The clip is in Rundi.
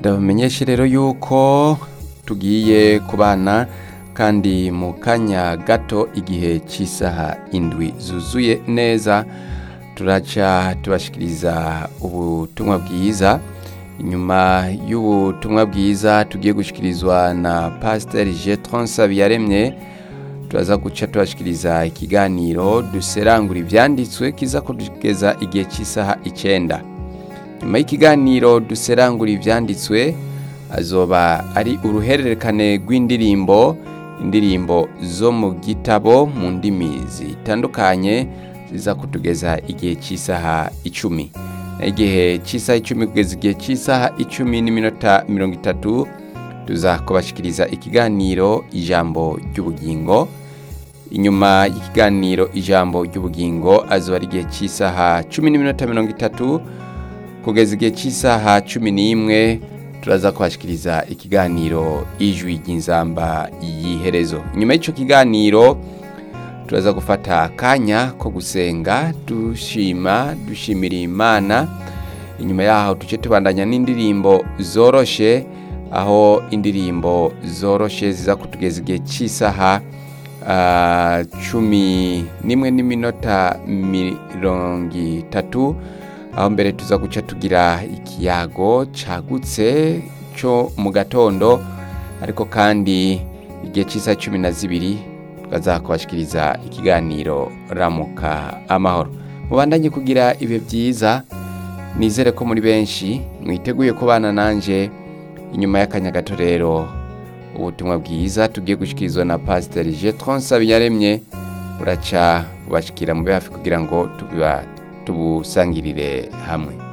ndabamenyeshe rero yuko tugiye kubana kandi mu kanya gato igihe cy'isaha indwi zuzuye neza turaca tubashikiriza ubutumwa bwiza inyuma y'ubutumwa bwiza tugiye gushikirizwa na pasiteri jetron sabiyaremye turaza guca tubashikiriza ikiganiro duserangura ibyanditswe kiza kugeza igihe cy'isaha icyenda nyuma y'ikiganiro duserangura ibyanditswe azoba ari uruhererekane rw'indirimbo indirimbo zo mu gitabo mu ndimi zitandukanye ziza kutugeza igihe cy'isaha icumi igihe cy'isaha icumi kugeza igihe cy'isaha icumi n'iminota mirongo itatu tuza kubashikiriza ikiganiro ijambo ry'ubugingo inyuma y'ikiganiro ijambo ry'ubugingo azoba ari igihe cy'isaha cumi n'iminota mirongo itatu kugeza igihe cy'isaha cumi n'imwe turaza kubashikiriza ikiganiro ijwi ry'inzamba y'iherezo inyuma y'icyo kiganiro turaza gufata akanya ko gusenga dushima dushimira imana inyuma yaho duce tubandanya n'indirimbo zoroshe aho indirimbo zoroshe ziza kutugeza igihe cy'isaha ah, cumi n'imwe n'iminota mirongo itatu aho mbere tuza guca tugira ikiyago cagutse cyo mu gatondo ariko kandi igihe cy'isaha cumi na zibiri tukaza kubashikiriza ikiganiro ramuka amahoro mubandanye kugira ibihe byiza nizere ko muri benshi mwiteguye kubana nanje inyuma y'akanya gato rero ubutumwa bwiza tugiye gushikirizwa na pasiteri jetron sabiyaremye buraca bubashikira mube hafi kugira ngo tubiba tubusangirire hamwe